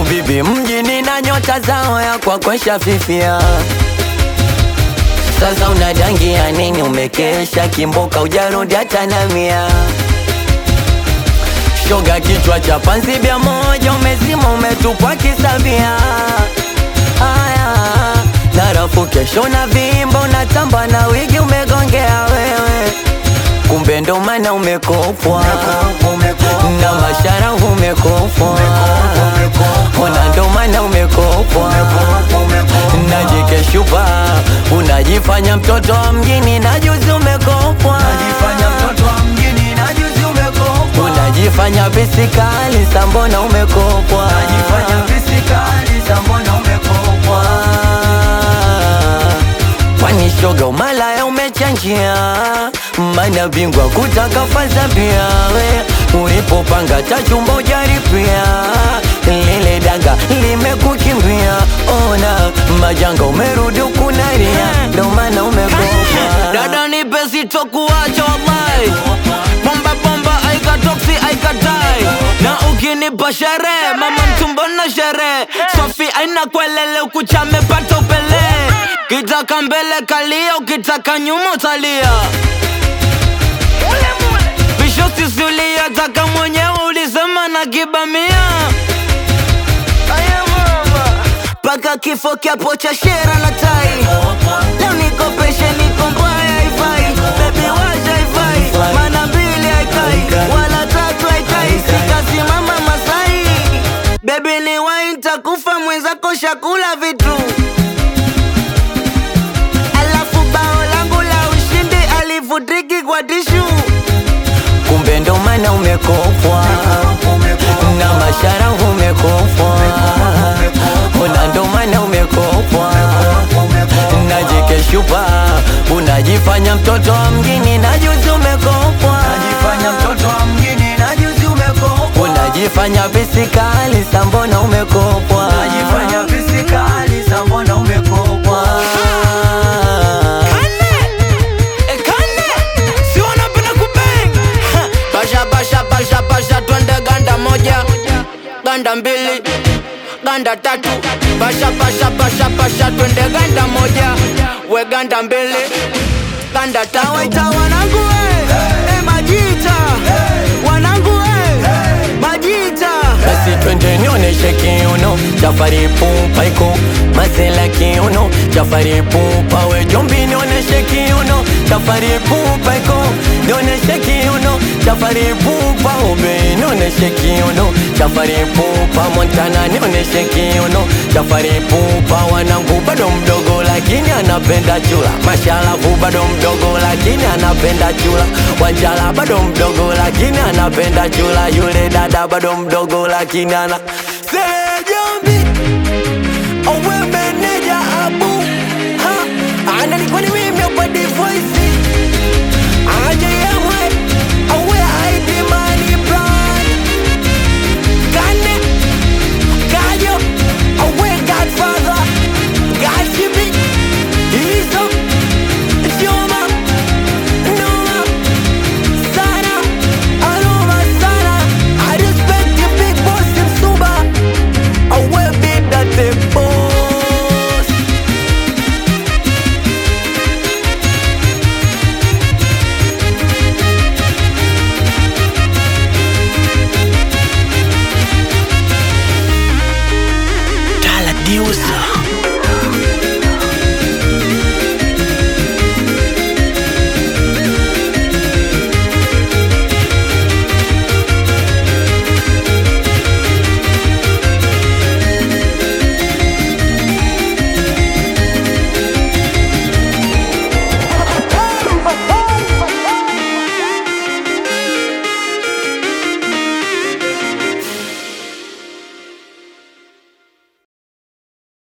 bibi mjini na nyota zao ya kwakwesha fifia sasa unadangia nini umekesha kimboka ujarudi hata na mia shoga kichwa cha panzi bia moja umezima umetupwa kisabia haya narafu kesho na vimba unatamba na wigi umegongea wewe kumbe ndo maana umekopwa na mashara umekopwa ona ndo maana umekopwa najikeshupa unajifanya mtoto wa mjini na juzi umekopwa unajifanya pisikali sambona umekopwa kwani shoga umalaya umechanjia mana bingwa kutaka faza pia we ulipopanga tachumba ujaripia lile danga limekukimbia ona majanga umerudi ukunaria ndo maana umekopa dada nipe sitokuacha wallahi bomba bomba aikatoksi aikatai na ukinipa sherehe mama mtumbo na sherehe sofi aina kwelele ukuchame pata upele kitaka mbele kalia ukitaka nyuma utalia bisho sisulia taka mwenyewe ulisema na kibamia paka kifo kyapo cha shera na tai leo nikopeshe niko mbaya haifai bebi washa haifai mana mbili haikai wala tatu haikai sikasimama masai bebi ni wai ntakufa mwenzako shakula vitu alafu bao langu la ushindi alivutiki kwa tishu kumbe ndo maana umekopwa na mashara umekopwa ona ndo maana umekopwa najikeshupa unajifanya mtoto wa mjini na juzi umekopwa unajifanya pisikali sambona umekopwa Ekane, si wanapenda kubeng Ha, basha basha basha basha twende ganda moja ganda mbili ganda tatu basha basha basha basha twende ganda moja we ganda mbili ganda tatu waita wanangu we eh, majita wanangu we majita basi twende nioneshe kiuno chafari pupa iko masela kiuno chafari pupa we jombi nioneshe kiuno chafari pupa iko nioneshe kiuno chafari pupa ube nioneshe kiuno chafari pupa montana nioneshe kiuno chafari pupa wanangu bado mdogo lakini anapenda chula mashalafu bado mdogo lakini anapenda chula wanjala bado mdogo lakini anapenda chula yule dada bado mdogo lakini ana